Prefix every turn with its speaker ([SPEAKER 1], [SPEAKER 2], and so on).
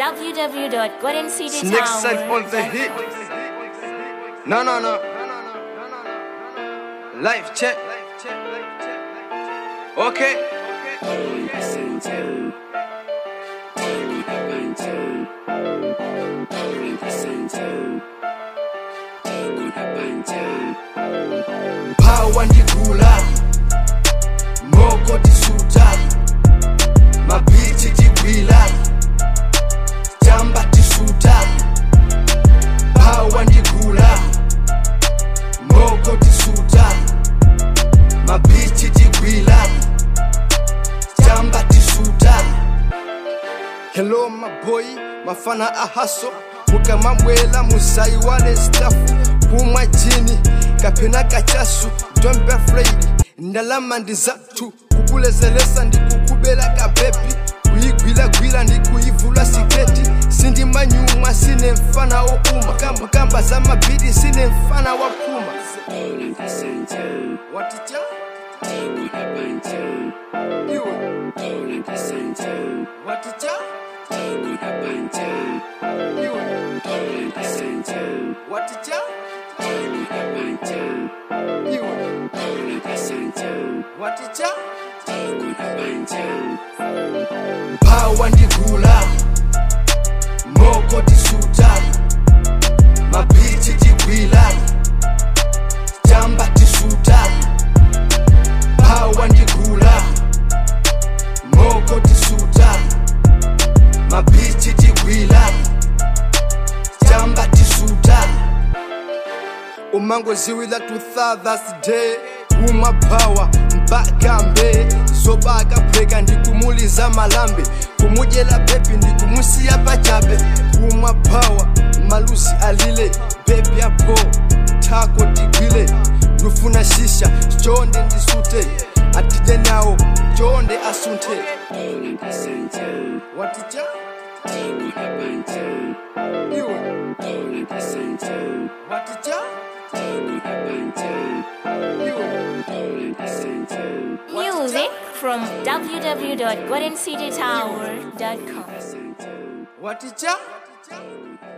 [SPEAKER 1] Snake side on the hit.
[SPEAKER 2] www.goldencitytower.com.
[SPEAKER 1] No, no, no. Life check. Okay. Power ndigula moko tisuta mabhithi tigwila jamba tisuta Power ndigula moko tisuta mabhithi tigwila jamba tisuta hello maboy mafana ahaso mukamabwela muzayi wale stafu kumwa jini kapena kachasu don't be afraid ndalama ndi zathu kukulezelesa ndikukubela kabebi kuyigwilagwila ndikuyivula siketi sindimanyumwa sine mfana wouma kamba kamba za mabidi sine mfana wa puma waticha iwe waticha iwe waticha iwe waticha mphawa ndigula moko tisuta mabhithi tigwila jamba tisuta mphawa ndigula moko tisuta mabhithi tigwila jamba tisuta umangoziwila to Father's Day umaphawa mpakambe zobaka pheka ndikumuliza malambe kumudyela bebi ndikumusiya pachabe umaphawa malusi alile bebi apo thako tigwile lufuna shisha chonde ndisute atije nawo chonde asunthe waticha iwe waticha iwe
[SPEAKER 2] Music from www.goldencitytower.com.
[SPEAKER 1] waticha